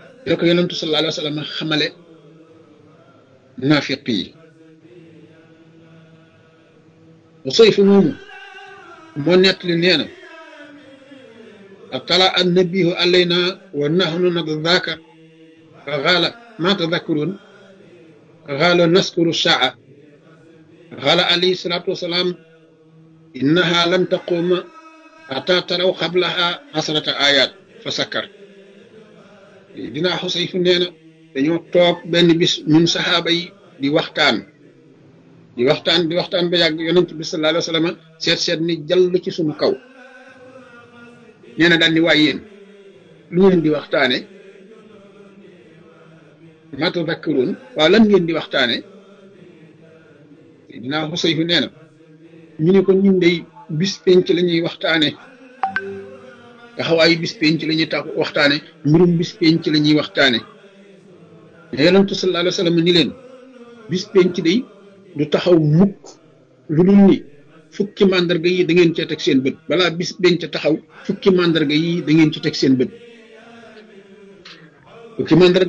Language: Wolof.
la ko yonentu sallallahu alayhi wa sallam xamale naafiq yi Usayf moomu moo nettali nee na atala annabihu alayna wa nahnu nadaka qaala ma tadakkurun qaala naskuru saa qaala alayhi salatu wasalaam innaha lam taquma ata taraw qablaha asrata ayat fa sakkar dinaa Xusayfu nee na dañoo toog benn bis ñun saxaaba yi di waxtaan di waxtaan di waxtaan ba yàgg yonent bi sallallahu alayhi wa sallam seet seet ni jàll ci suñu kaw nee na daal ni waay yéen lu ngeen di waxtaane ma tadakkaruun waaw lan ngeen di waxtaane dinaa Xusayfu nee na ñu ne ko ñun day bis penc la ñuy waxtaane taxawaayu bis penc la ñuy tax waxtaane mbirum bis penc la ñuy waxtaane yonentu sallallahu alayhi wa sallam ni leen bis penc day du taxaw mukk lu dul ni fukki màndarga yi da ngeen cee teg seen bët balaa bis penc taxaw fukki màndarga yi da ngeen ci teg seen bët fukki màndarga